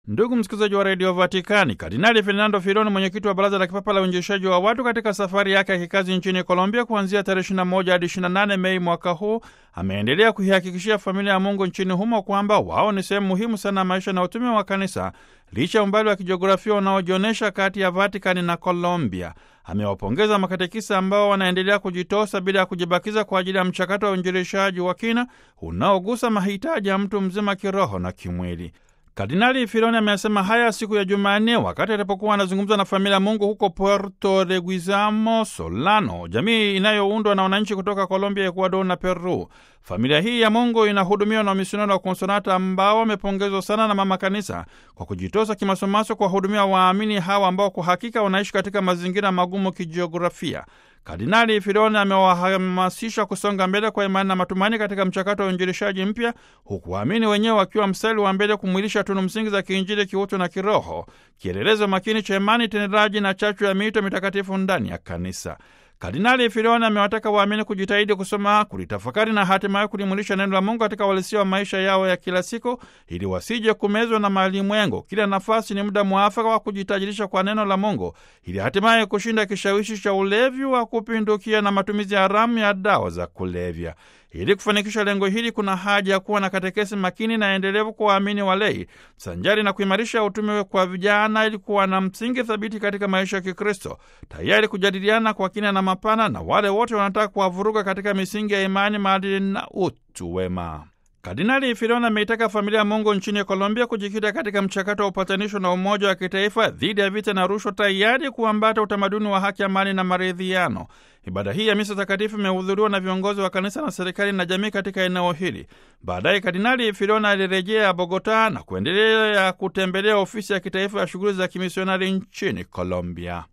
Ndugu msikilizaji wa redio Vatikani, Kardinali Fernando Filoni, mwenyekiti wa baraza la kipapa la uinjilishaji wa watu, katika safari yake ya kikazi nchini Colombia kuanzia tarehe 21 hadi 28 Mei mwaka huu, ameendelea kuihakikishia familia ya Mungu nchini humo kwamba wao ni sehemu muhimu sana ya maisha na utume wa kanisa licha ya umbali wa kijiografia unaojionyesha kati ya Vatikani na Colombia. Amewapongeza makatekisa ambao wanaendelea kujitosa bila ya kujibakiza kwa ajili ya mchakato wa uinjilishaji wa kina unaogusa mahitaji ya mtu mzima kiroho na kimwili. Kardinali Filoni amesema haya siku ya Jumanne wakati alipokuwa anazungumza na familia ya Mungu huko Puerto Leguizamo Solano, jamii inayoundwa na wananchi kutoka Colombia, Ecuador na Peru. Familia hii ya Mungu inahudumiwa na wamisionari wa Konsonata ambao wamepongezwa sana na Mama Kanisa kwa kujitosa kimasomaso kuwahudumia waamini hawa ambao kwa hakika wanaishi katika mazingira magumu kijiografia. Kardinali Filoni amewahamasisha kusonga mbele kwa imani na matumaini katika mchakato wa uinjilishaji mpya, huku waamini wenyewe wakiwa mstari wa mbele kumwilisha tunu msingi za kiinjili, kiutu na kiroho, kielelezo makini cha imani tendaji na chachu ya miito mitakatifu ndani ya kanisa. Kardinali Filoni amewataka waamini kujitahidi kusoma, kulitafakari na hatimaye kulimwilisha neno la Mungu katika uhalisia wa maisha yao ya kila siku, ili wasije kumezwa na malimwengo. Kila nafasi ni muda mwafaka wa kujitajirisha kwa neno la Mungu, ili hatimaye kushinda kishawishi cha ulevi wa kupindukia na matumizi haramu ya dawa za kulevya. Ili kufanikisha lengo hili, kuna haja ya kuwa na katekesi makini na endelevu kwa waamini walei, sanjari na kuimarisha utume kwa vijana, ili kuwa na msingi thabiti katika maisha ya Kikristo, tayari kujadiliana kwa kina na mapana na wale wote wanataka kuwavuruga katika misingi ya imani, maadili na utu wema. Kardinali Filoni ameitaka familia ya Mungu nchini Colombia kujikita katika mchakato wa upatanisho na umoja wa kitaifa dhidi ya vita na rushwa, tayari kuambata utamaduni wa haki, amani na maridhiano. Ibada hii ya misa takatifu imehudhuriwa na viongozi wa kanisa na serikali na jamii katika eneo hili. Baadaye Kardinali Filoni alirejea Bogota na kuendelea kutembelea ofisi ya kitaifa ya shughuli za kimisionari nchini Colombia.